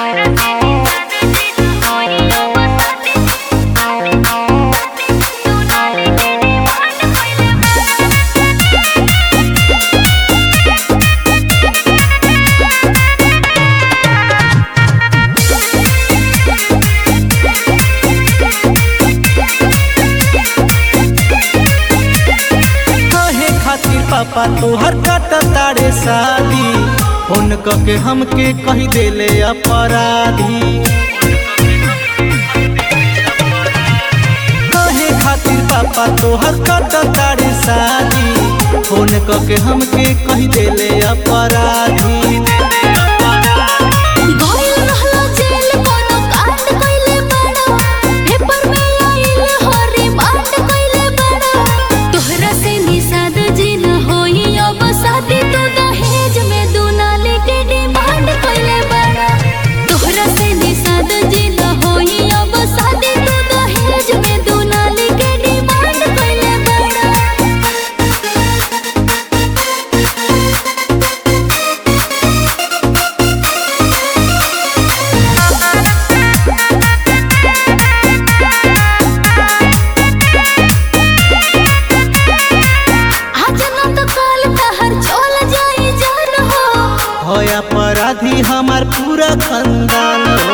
कहे खातिर पापा तोहर काट तारे शादी फोन के हमके कही देले अपराधी कहे खातिर पापा तोहर काट तारे शादी फोन के हमके कही देले अपराधी गइल रहलो जेल कोनो कांड कइले बड़ा पेपर में आइल हो रिमांड कइले बड़ा तोहरा से निषाद जी न होई अब शादी तो दहेज में दुनाली के डिमांड कइले बड़ा तोहरा से निषाद जी न होई अब शादी तो दहेज में दुनाली के डिमांड कइले बड़ा आज न तो कल तहर चल जाई जान हो हो अपराधी हमार पूरा खानदान हो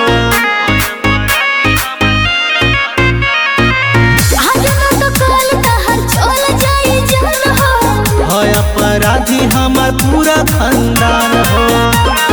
आज न तो कल तहर चल जाई जान हो है अपराधी हमार पूरा खानदान हो